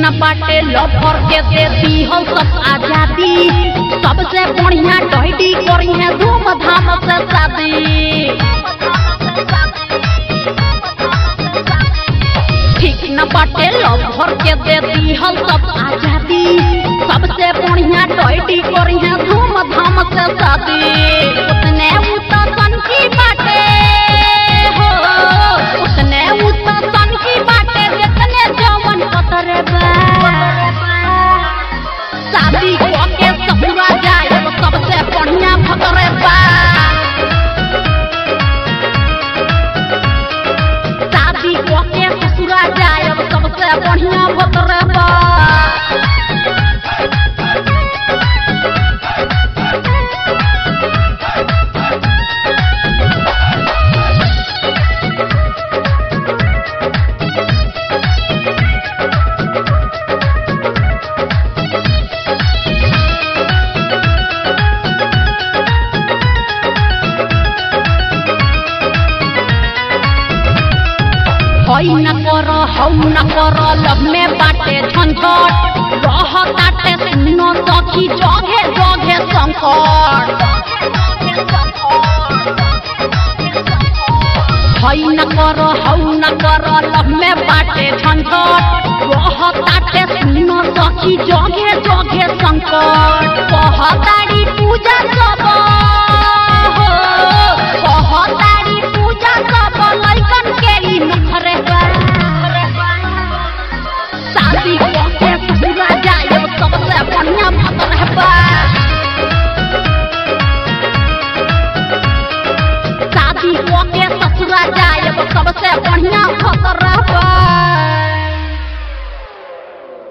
न बाटे लफर के देती हो सब आजादी सबसे बढ़िया टहडी करी है धूमधाम से शादी ठीक न बाटे लफर के देती हो सब आजादी सबसे बढ़िया टहडी करी है धूमधाम से शादी उसने उता सन की बाटे हो उसने उता सन की बाटे जितने जवन पतरे बा शादी के ससुरा जाए सबसे बढ़िया भतरे बा शादी के ससुरा जाए सबसे बढ़िया भतरे बा हई न कर हौ न कर लब में बाटे झंझट रह ताटे सुनो सखी जगे जगे संकट हई न कर हौ न कर लब में बाटे झंझट रह ताटे सुनो सखी जगे जगे संकट कहताड़ी पूजा सब